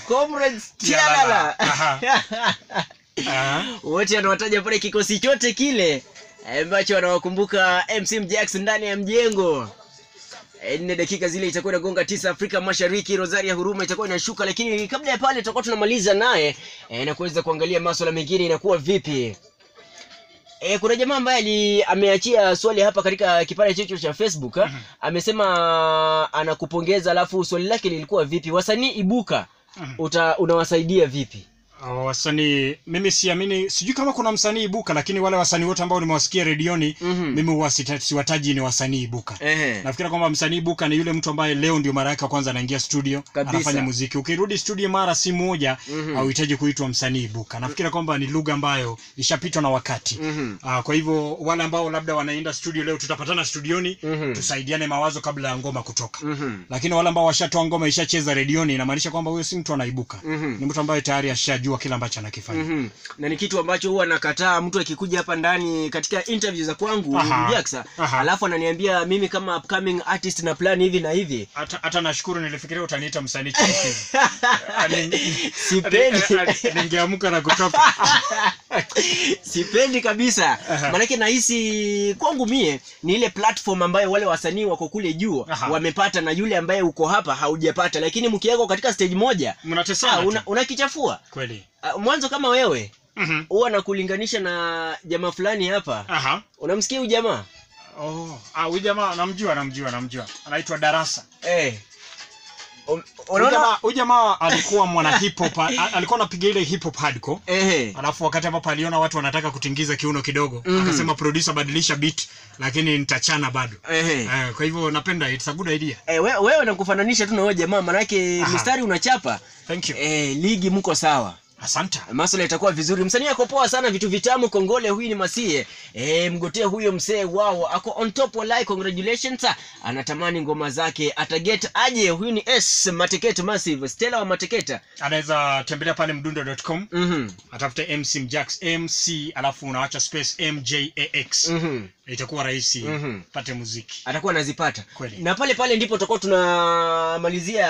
comrades tialala Aha. Aha. wote anawataja pale kikosi chote kile ambacho wanawakumbuka mc mjax ndani ya mjengo Eh, nne dakika zile itakuwa inagonga tisa afrika mashariki rosaria huruma itakuwa inashuka lakini kabla ya pale tutakuwa tunamaliza naye eh, na kuweza kuangalia maswala mengine inakuwa vipi E, kuna jamaa ambaye ali- ameachia swali hapa katika kipande chetu cha facebook mm amesema anakupongeza alafu swali lake lilikuwa vipi wasanii ibuka Mhm. uta, unawasaidia vipi Uh, wasanii mimi siamini sijui kama kuna msanii ibuka lakini wale wasanii wote ambao nimewasikia redioni Mhm. mimi huwa sita- siwataji ni wasanii ibuka Ehe. nafikiri kwamba msanii ibuka ni yule mtu ambaye leo ndio mara yake ya kwanza anaingia studio Kabisa. anafanya muziki ukirudi studio mara si moja Mhm. hauhitaji kuitwa msanii ibuka nafikiri kwamba ni lugha ambayo ishapitwa na wakati Mhm. uh, kwa hivyo wale ambao labda wanaenda studio leo tutapatana studioni Mhm. tusaidiane mawazo kabla ya ngoma kutoka Mhm. lakini wale ambao washatoa ngoma ishacheza redioni inamaanisha kwamba huyo si mtu anaibuka Mhm. ni mtu ambaye tayari ashajua kile ambacho anakifanya Mhm. na ni kitu ambacho huwa nakataa mtu akikuja hapa ndani katika interview za kwangu Aha. Jacksa, Aha. alafu ananiambia mimi kama upcoming artist na plan hivi na hivi hata hata nashukuru nilifikiria utaniita msanii chipukizi. Ani- Sipendi. ani- ani- ningeamka na kutoka sipendi kabisa Aha. maanake nahisi kwangu mie ni ile platform ambayo wale wasanii wako kule juu Aha. wamepata na yule ambaye uko hapa haujapata lakini mkiwekwa katika stage moja ah, mnatesana tu. una, unakichafua kweli Ah, mwanzo kama wewe Mhm. huwa nakulinganisha na jamaa fulani hapa aha unamsikia huyu jamaa oh ah huyu jamaa namjua namjua namjua anaitwa darasa eh. Um, Huyu unaona jamaa- huyu jamaa alikuwa mwana hip hop a- alikuwa anapiga ile hip hop hardcore Ehe. alafu wakati ambapo aliona watu wanataka kutingiza kiuno kidogo Mhm. akasema producer badilisha beat lakini nitachana bado Ehe. eh, kwa hivyo napenda it's a good idea Eh, we- wewe nakufananisha tu na wewe jamaa manake Aha. mistari unachapa thank you eh, ligi mko sawa asante maswala itakuwa vizuri msanii ako poa sana vitu vitamu kongole huyu ni masie e, mgotee huyo msee wao ako on top walai congratulations anatamani ngoma zake ataget aje huyu ni s mateketa massive stella wa mateketa anaweza tembelea pale mdundo.com mhm atafute mc mjax mc alafu unawacha space mjax mhm itakuwa rahisi Mhm. pate muziki atakuwa anazipata Kweli. na pale pale ndipo tutakuwa tunamalizia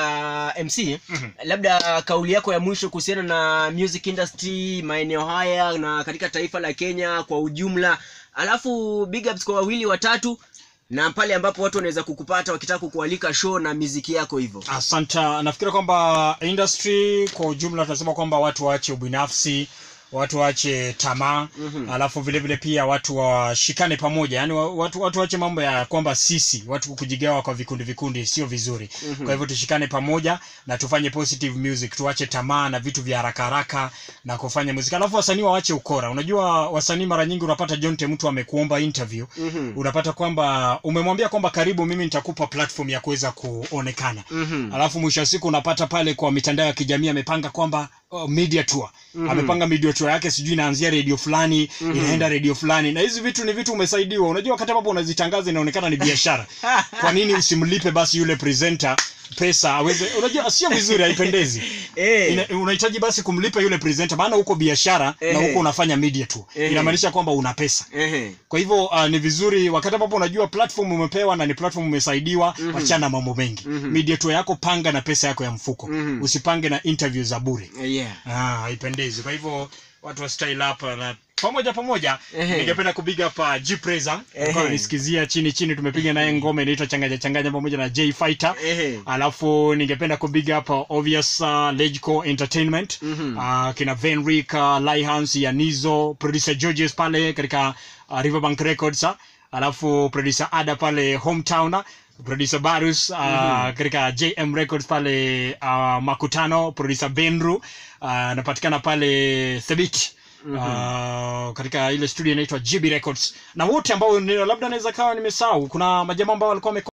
mc Mhm. labda kauli yako ya mwisho kuhusiana na music industry maeneo haya na katika taifa la kenya kwa ujumla alafu big ups kwa wawili watatu na pale ambapo watu wanaweza kukupata wakitaka kukualika show na miziki yako hivyo asante nafikiri kwamba industry kwa ujumla tunasema kwamba watu waache ubinafsi watu waache tamaa Mhm. alafu vile vile pia watu washikane pamoja yani watu, watu waache mambo ya kwamba sisi watu kujigawa kwa vikundi vikundi sio vizuri Mhm. kwa hivyo tushikane pamoja na tufanye positive music tuache tamaa na vitu vya haraka haraka na kufanya muziki alafu wasanii waache ukora unajua wasanii mara nyingi unapata jonte mtu amekuomba interview Mhm. unapata kwamba umemwambia kwamba karibu mimi nitakupa platform ya kuweza kuonekana Mhm. alafu mwisho wa siku unapata pale kwa mitandao ya kijamii amepanga kwamba oh, media tour Mhm. amepanga media tour yake sijui inaanzia redio fulani Mhm. inaenda redio fulani na hizi vitu ni vitu umesaidiwa unajua wakati ambapo unazitangaza inaonekana ni biashara kwa nini usimlipe basi yule presenter pesa aweze unajua sio vizuri haipendezi Eh. Ina- unahitaji basi kumlipa yule presenter maana huko biashara na Ehe. huko unafanya media tour Ehe. inamaanisha kwamba una pesa Ehe. kwa hivyo uh, ni vizuri wakati ambapo unajua platform umepewa na ni platform umesaidiwa Mhm. wachana na mambo mengi Mhm. media tour yako panga na pesa yako ya mfuko Mhm. usipange na interview za bure yeah ah, haipendezi kwa hivyo watu wa style up na pamoja pamoja Ehe. ningependa kubiga hapa G Preza Ehe. nisikizia chini chini tumepiga naye ngoma inaitwa changanya changanya pamoja na J Fighter Ehe. alafu ningependa kubiga hapa obvious uh, Legico Entertainment Mhm. uh, kina Venric uh, Lyhans Yanizo producer Georges pale katika uh, Riverbank Records uh, alafu producer Ada pale hometown uh, producer Barus uh, katika JM Records pale uh, Makutano producer Benru uh, anapatikana pale Thebit Uh, katika ile studio inaitwa GB Records na wote ambao ni- labda naweza kawa nimesahau kuna majamaa ambao walikuwa wame